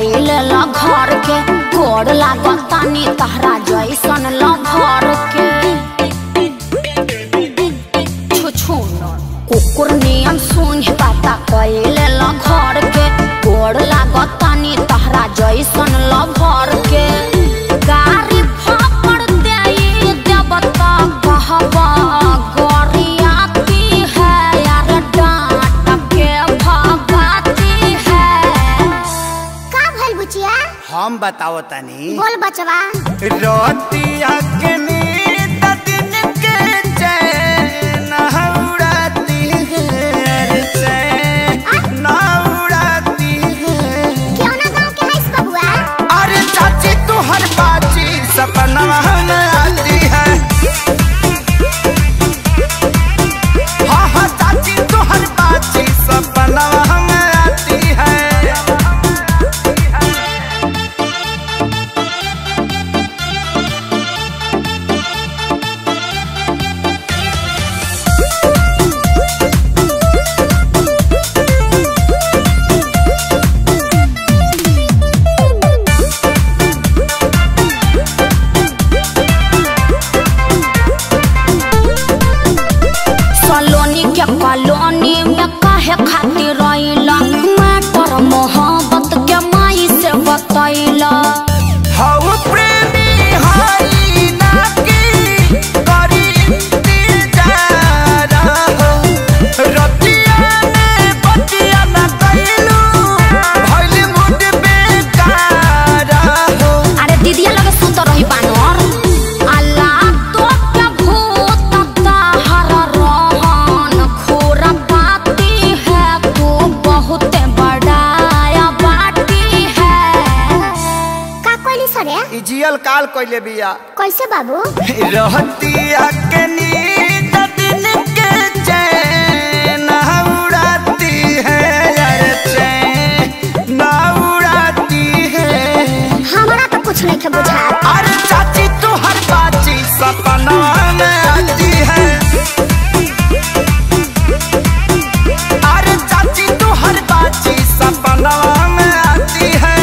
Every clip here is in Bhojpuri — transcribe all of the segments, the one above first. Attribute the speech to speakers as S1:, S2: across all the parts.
S1: कैले ल घर के गोड़ लागतानी तहरा जैसन ल घर के छुछुन कुकुर नियम सुन पाता कैले ल घर के गोड़ लागतानी तहरा जैसन ल घर के गारी फापड़ देई देवता कहबा गोरियाती है यार डांट के भगाती है
S2: का भइल बुचिया
S3: हम बताओ तनी
S2: बोल बचवा
S3: रोतिया के नींद दिन के चैन उड़ाती है चैन उड़ाती है
S2: क्यों ना गांव के हईस बबुआ
S3: अरे चाची तू हर बाची सपना में आती है हाँ हाँ चाची तू हर बाची सपना में आती है
S1: सलोनी के कॉलोनी में काहे खातिर रहिला मैटर मोहब्बत के माई से बतैला
S3: हऊ प्रेमी हई ना की करी इंतजार हो रतिया में बतिया ना कैलू भइल मुड बेकार हो
S1: अरे दीदिया लगे सुत रही बानर अल्लाह तो के भूत ताहर रहन खोरा पाती है तू बहुत बड़ाया बाटी है
S2: का कोइली सरे
S3: ई जियल काल कइले बिया
S2: कैसे बाबू
S3: रहतिया के नींद दिन के चैन उड़ाती है यार चैन उड़ाती है
S2: हमरा तो कुछ नहीं के बुझा
S3: अरे चाची तू हर बाची सपना में आती है अरे चाची तू हर बाची सपना में आती है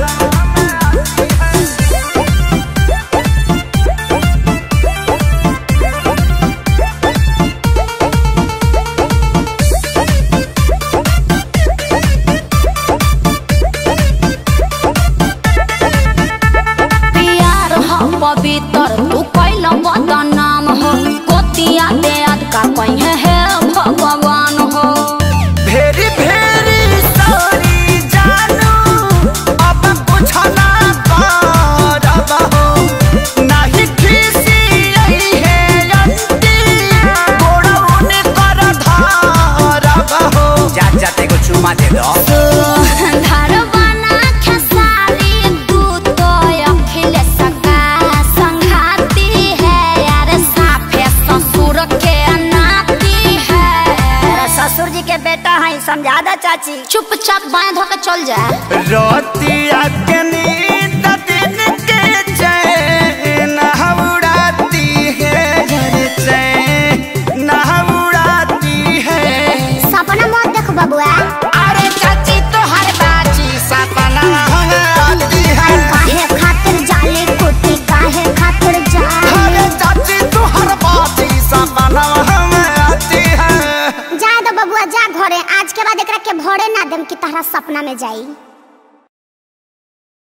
S1: प्यार हो पवित्र तू कैल बदनाम हो कोतिया दे का कहीं है भगवान हो
S3: भेरी भेरी सॉरी जानू अब कुछ ना करब हो नाही खीसी आई है अंती गोड़ौन कर धरब हो जा जाते को चुमा दे दो
S1: धरवाना खेसारी तू तो अखिल सका संघाती है यार साफे ससुर के नाती है
S2: ससुर जी के बेटा है समझा दा चाची
S1: चुपचाप बांध के चल जा
S3: रोतिया के नींद दिन के चैन उड़ाती है चैन उड़ाती है
S2: सपना मत देख बबुआ
S3: अरे चाची तो हर बाजी सपना आती है
S2: काहे खातिर जाले कुत्ते काहे खातिर जाले
S3: अरे चाची तो हर बाजी सपना आती है
S2: जा दो बबुआ जा घरे आज के बाद एकरा के भरे ना देम कि तहरा सपना में जाई